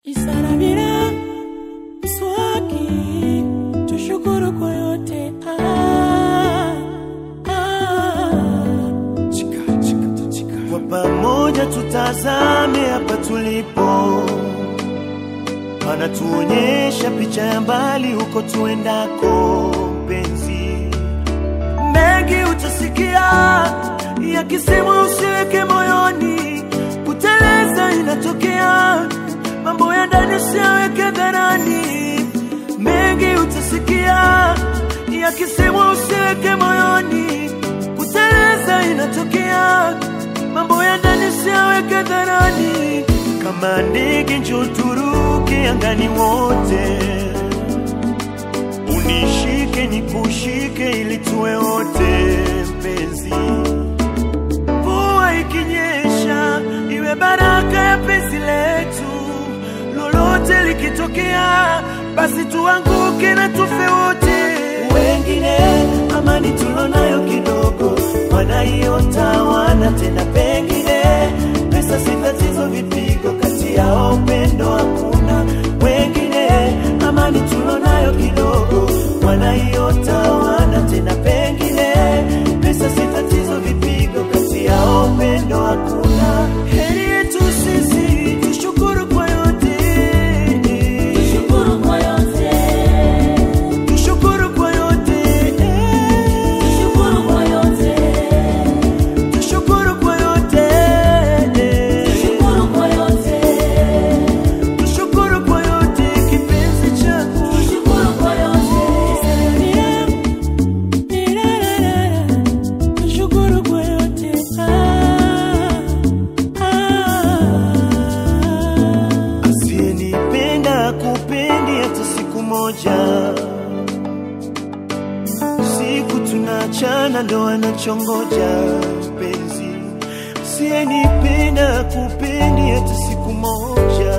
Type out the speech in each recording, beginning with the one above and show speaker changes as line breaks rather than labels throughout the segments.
Isaramira swaki tushukuru kwa yote ah, ah.
Kwa pamoja tutazame hapa tulipo, anatuonyesha picha ya mbali huko tuendako. Mpenzi, mengi utasikia yakisemwa, usiweke moyoni. Kuteleza inatokea, mambo ya ndani usiyaweke dharani. Mengi utasikia yakisemwa, usiweke moyoni. Kuteleza inatokea, mambo ya ndani usiyaweke dharani. Kama ndege njoo turuke angani wote, unishike nikushike, ili tuwe wote mpenzi. Mvua ikinyesha iwe baraka ya penzi letu, lolote likitokea, basi tuanguke na tufe wote. Wengine amani tulonayo kidogo, wanaiota wana tena, pengine pesa si tatizo, vipigo kati yao upendo hakuna. Wengine amani tulonayo kidogo, wanaiota wana tena, pengine pesa si tatizo, vipigo kati yao upendo hakuna. Heri yetu sisi tushukuru kwa yote,
Tushukuru kwa yote,
tushukuru kwa yote,
tushukuru kwa yote,
tushukuru kwa yote,
tushukuru kwa yote,
tushukuru kwa yote, kipenzi changu.
tushukuru kwa yote. Isaramira, nirarara, tushukuru kwa yote ah, ah.
Asiyenipenda kupendi hata siku moja, siku tunachana ndo anachongoja mpenzi. Asiyenipenda kupendi hata siku moja,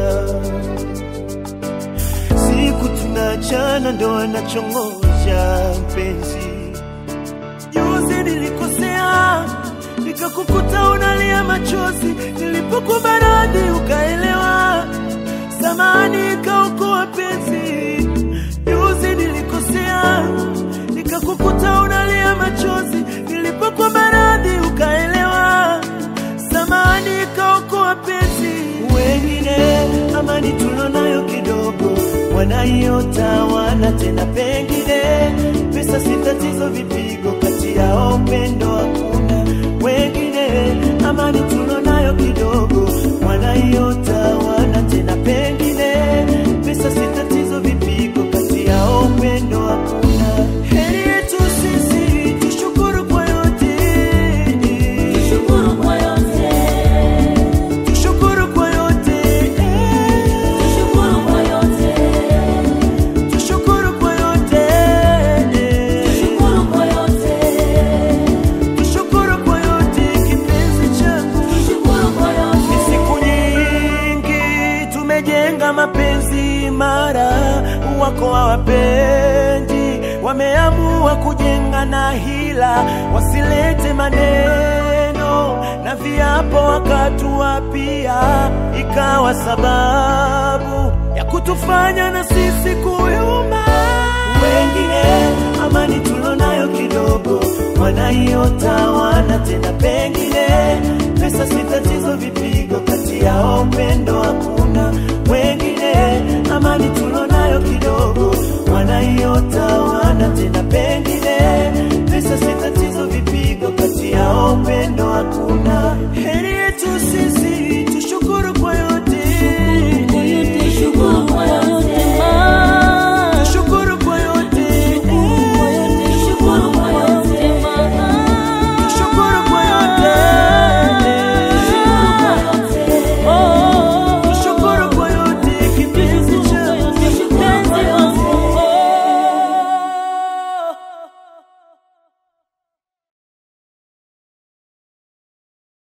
siku tunachana ndo anachongoja mpenzi. Juzi nilikosea nikakukuta unalia machozi, nilipokubarani ukaelewa, samani ikaokoa penzi. Juzi nilikosea nikakukuta unalia machozi, nilipokubarani ukaelewa, samani ikaokoa penzi. Wengine amani tulonayo kidogo, wanaiota wana tena, pengine pesa si tatizo, vipigo kati yao upendo hakuna. Wengine amani tulonayo kidogo, wanaiota wana tena, pengine pesa si tatizo, vipigo kati yao upendo hakuna. Heri yetu sisi tushukuru kwa yote,
Tushukuru kwa yote,
tushukuru kwa yote,
tushukuru kwa yote,
tushukuru kwa yote,
tushukuru kwa yote,
tushukuru kwa yote, kipenzi changu.
tushukuru kwa
Ni
yote.
siku nyingi tumejenga mapenzi imara, wako hawapendi, wameamua kujenga na hila, wasilete maneno na viapo wakatuapia, ikawa sababu ya kutufanya na sisi kuyumba. Wengine amani tulonayo kidogo, wanaiota wana tena, pengine pesa si tatizo, vipigo kati yao upendo hakuna.